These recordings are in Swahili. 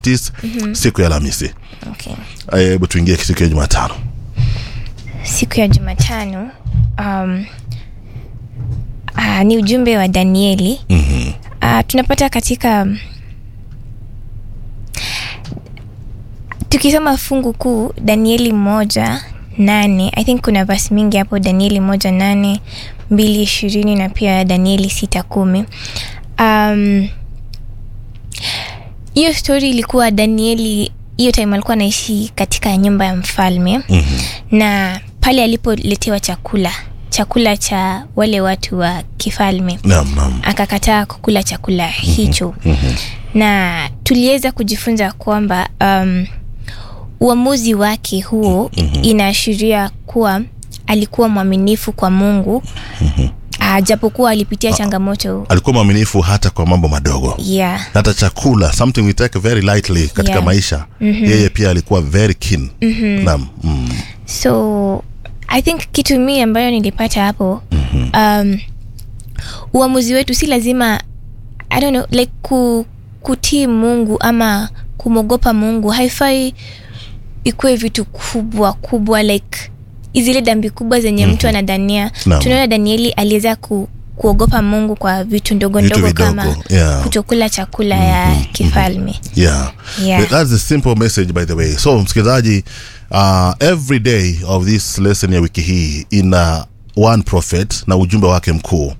tis siku ya Alhamisi. Okay. Hebu tuingie siku ya Jumatano. Siku ya Jumatano um, uh, ni ujumbe wa Danieli. Mhm. Uh, tunapata katika tukisoma fungu kuu Danieli moja nane I think kuna vasi mingi hapo Danieli moja nane mbili ishirini na pia Danieli sita kumi um, hiyo stori ilikuwa Danieli hiyo time alikuwa anaishi katika nyumba ya mfalme Mhm. na pale alipoletewa chakula chakula cha wale watu wa kifalme Naam, naam. akakataa kukula chakula hicho Mhm. na tuliweza kujifunza kwamba um, uamuzi wake huo inaashiria kuwa alikuwa mwaminifu kwa mungu uh, japokuwa alipitia changamoto Alikuwa mwaminifu hata kwa mambo madogo. yeah. hata chakula something we take very lightly katika Yeah. maisha yeye pia alikuwa very keen naam mm. so i think kitu mii ambayo nilipata hapo um, uamuzi wetu si lazima i don't know like ku, kutii mungu ama kumwogopa mungu haifai ikuwe vitu kubwa kubwa like zile dambi kubwa zenye mtu anadania Naam. tunaona danieli aliweza ku, kuogopa mungu kwa vitu ndogo Vitu ndogo vidogo, kama yeah. kutokula chakula ya kifalme yeah. Yeah. that's the simple message by the way so msikilizaji uh, every day of this lesson ya wiki hii ina one prophet na ujumbe wake mkuu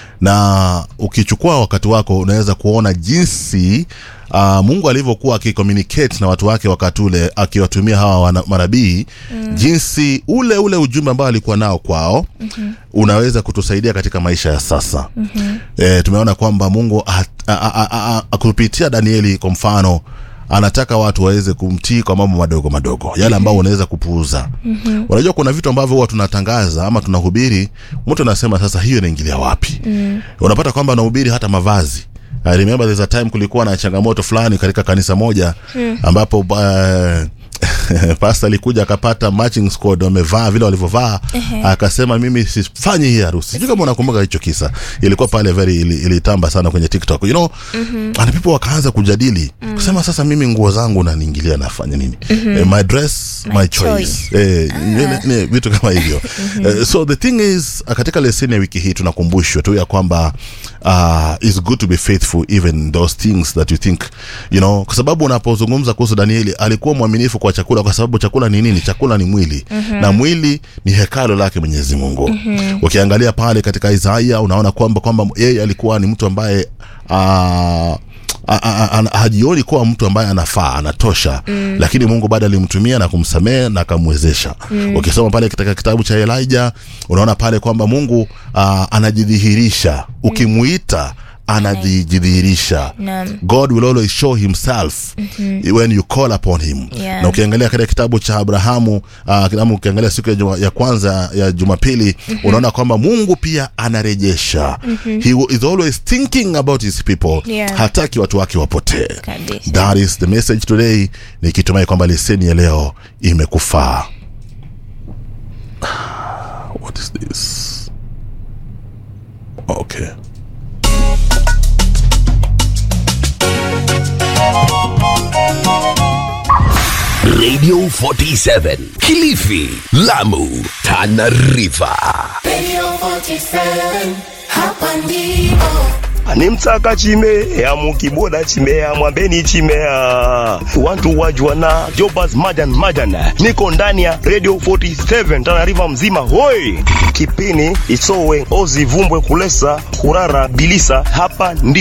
na ukichukua wakati wako unaweza kuona jinsi uh, mungu alivyokuwa akicommunicate na watu wake wakati ule akiwatumia hawa wana- manabii mm. jinsi ule ule ujumbe ambao alikuwa nao kwao mm-hmm. unaweza kutusaidia katika maisha ya sasa mm-hmm. e, tumeona kwamba mungu a- a- a- a- a- kupitia danieli kwa mfano anataka watu waweze kumtii kwa mambo madogo madogo yale ambao unaweza kupuuza mm-hmm. unajua kuna vitu ambavyo huwa tunatangaza ama tunahubiri mtu anasema sasa hiyo inaingilia wapi mm. unapata kwamba anahubiri hata mavazi I remember there's a time kulikuwa na changamoto fulani katika kanisa moja hmm. ambapo uh, pasta alikuja akapata matching squad wamevaa vile walivyovaa akasema mimi sifanyi hii harusi sijui kama unakumbuka hicho kisa ilikuwa pale very ili- ilitamba sana kwenye tiktok you know mm-hmm. and people wakaanza kujadili mm. kusema sasa mimi nguo zangu naniingilia nafanya nini mm-hmm. eh, my dress my, My choice, choice. Eh, ni- ni vitu kama hivyo Eh, so the thing is uh, katika leseni ya wiki hii tunakumbushwa tu ya kwamba uh, it's good to be faithful even those things that you think you know kwa sababu unapozungumza kuhusu danieli alikuwa mwaminifu kwa chakula kwa sababu chakula ni nini chakula ni mwili na mwili ni hekalo lake mwenyezi mungu ukiangalia pale katika isaia unaona kwamba kwamba yeye alikuwa ni mtu ambaye uh, a- a- a- hajioni kuwa mtu ambaye anafaa anatosha mm. lakini mungu bado alimtumia na kumsamehe na akamwezesha mm. ukisoma pale katika kitabu cha elija unaona pale kwamba mungu uh, anajidhihirisha ukimuita anajidhihirisha Naam. god will always show himself mm-hmm. when you call upon him Yeah. na ukiangalia katika kitabu cha abrahamu uh, ama ukiangalia siku ya, juma, ya kwanza ya jumapili mm-hmm. unaona kwamba mungu pia anarejesha mm-hmm. he is always thinking about his people Yeah. hataki watu wake wapotee Kabisa. that is the message today nikitumai kwamba leseni ya leo imekufaa what is this okay Radio 47 Kilifi, Lamu, Tana River. Radio 47, hapa ndipo. animtsaka chimea mukiboda chimea mwambeni chimea wantu wajwana jobas majan majan niko ndani ya radio 47 tanariva mzima hoi kipini isowe ozivumbwe kulesa kurara bilisa hapa ndipo